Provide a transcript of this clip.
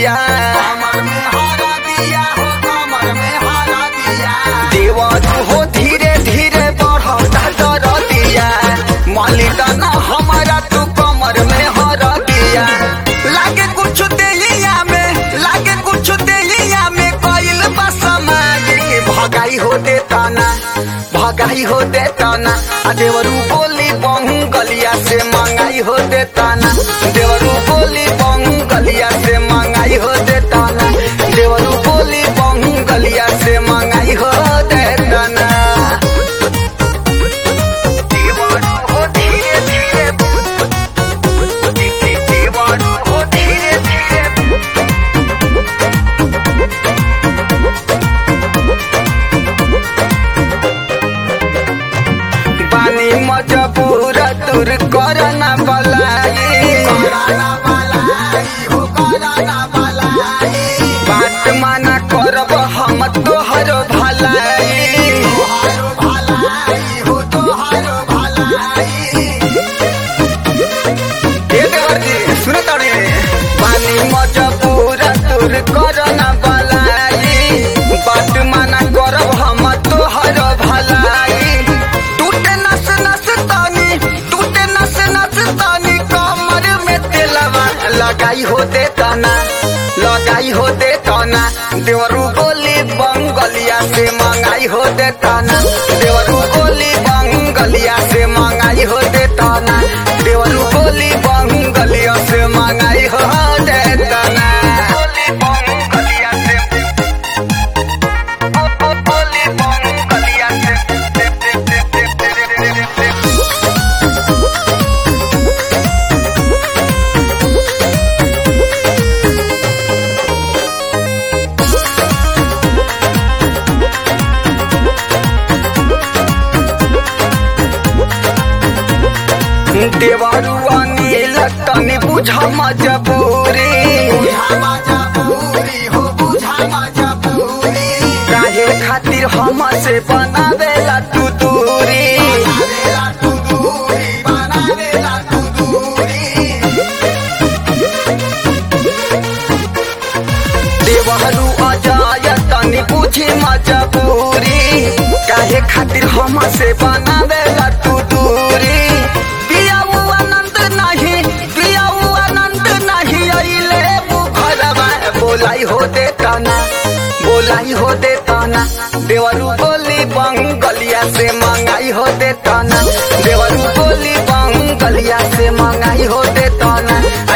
दिया कमर में हरा दिया हो कमर में हरा दिया देवर हो धीरे धीरे बढ़ता दर दिया मालिकाना हमारा तू कमर में हर दिया लागे कुछ देलिया में लागे कुछ देलिया में कोइल बसमाई भगाई हो देता ना भगाई हो देता ना आ देवरू बोली बहु गलिया से मंगाई हो देता ना देवरू बोली बहु गलिया से मंगाई हो देता ना देवरू बोली बहु गलिया से मंगाई हो देता ना देवरू हो धीरे धीरे देवरू हो धीरे धीरे बानी मजबूर दूर करना बलाई कराना बलाई हो कराना बलाई बात माना करब हम तोहर भलाई तोहारो भलाई हो तोहारो भलाई ए देवरजी सुन तड़े बानी मजबूर दूर करना बलाई बात माना करब हम तोहर भलाई टूटे नस नस तानी टूटे नस नस तानी कमर में तेलवा लगाई हो दे तना लगाई हो दे तना देवरू बोली बंगलिया से मंगाई हो दे तना देवरू बोली बंगलिया से मंगाई हो दे तना देवरू बोली बंगलिया से मंगाई हो दे तना बोली बंगलिया से बोली बंगलिया से देवरुआ नील तनी बुझ मजबूरी बुझा मजबूरी हो बुझा मजबूरी काहे खातिर हम से बनावेला तू दूरी बनावेला तू दूरी बनावेला तू दूरी देवहरू अजाय तनी बुझी मजबूरी काहे खातिर हम से बनावेला तू दूरी पियाऊ आनंद नहीं पियाऊ आनंद नहीं अइले मुखरवा बोलाई हो देता ना बोलाई हो देता ना देवरू बोली बंगलिया से मंगाई हो देता ना देवरू बोली बंगलिया से मंगाई हो देता ना